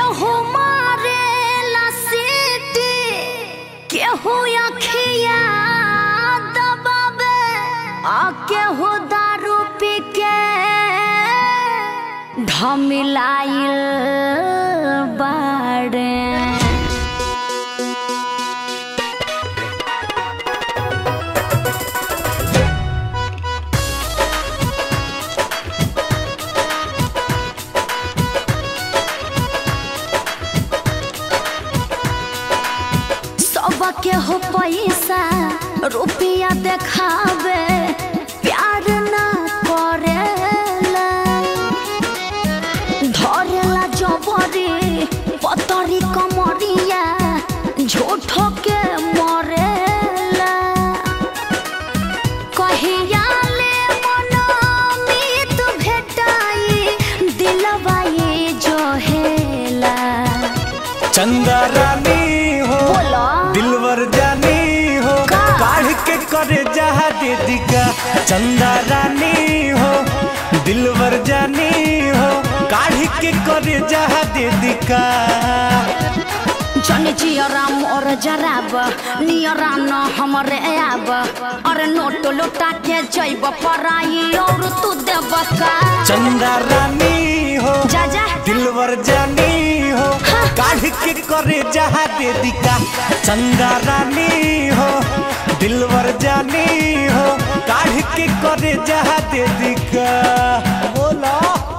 केहू मारे सीटी केहू अखिया दबाबे आ केहू दारू पी के ढमिलाइल बाड़े सब के हो पैसा रुपया देखावे प्यार ना करेला धरेला जबरी पतरी कमरिया झूठो के मरेला कहिया ले मनमीत भेटाई दिलवा ये जोहेला चंदा रानी हो बोलो। दिलवर जानी हो का? काढ़ के करे जहा दे दिका चंदा रानी हो दिलवर जानी हो काढ़ के करे जहा दे दिका जन जियरा मोर जराब नियरा न हमरे आब अरे नोट लुटा के जैब पराई और तू देब का चंदा रानी हो जा जा दिलवर जानी हो हाँ। काढ़ के करे जहा दे दिका चंदा रानी हो दिलवर जानी हो काढ़ के करे जहा दे दिका बोला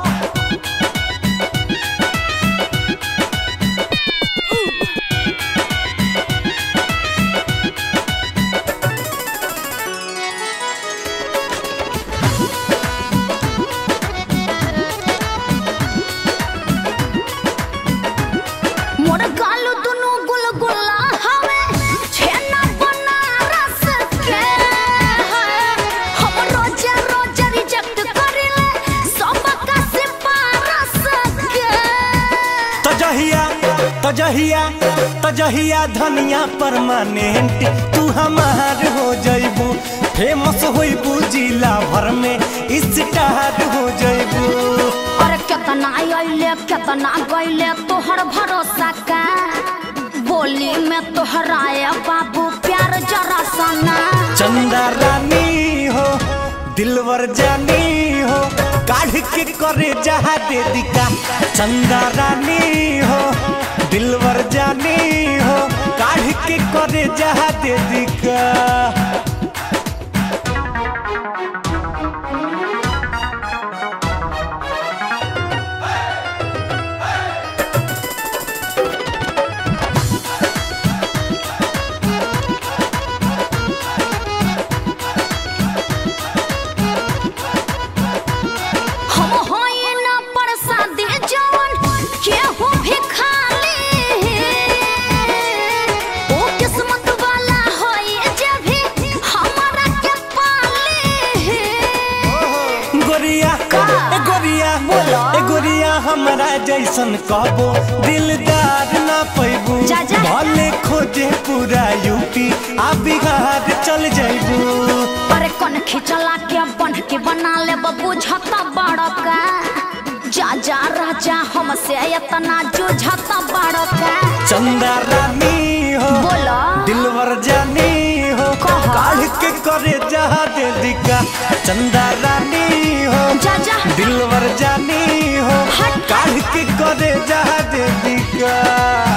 मोर गालू दुनु गुलगुला हवे छेना बनारस के हम रोज रोज रिजेक्ट करिले सब का सिफारस के तजहिया तजहिया तजहिया धनिया परमानेंट तू हमार हो जइबू फेमस होइबू जिला भर में स्टार हो जइबू अरे केतना आइले केतना गइले तोहर भरोसा का बोली में तोहराए बाबू प्यार जरा सना चंदा रानी हो दिलवर जानी हो काढ़ के करे जहा दे दिका चंदा रानी हो दिलवर जानी हो काढ़ के करे जहा दे दिका हम होई ना प्रसादी जवन केहू भी खाली ओ किस्मत वाला होई जे भी हमारा के पाली गोरिया का? ए गोरिया बोलो। ए गोरिया हमरा जैसन कहबो दिलदार ना पैबू जा, जा। भले खोजे पूरा यूपी आ बिहार चल जैबू अरे कन खिचला के बन के बना ले बुझता बड़का जा जा राजा हमसे इतना जुझता बड़का चंदा रानी हो बोलो दिलवर जानी हो कहा? काढ़ के करे जहा दे दिका चंदा रानी हो जा जा दिलवर जानी हो हट। काढ़ के करे जहा दे दिका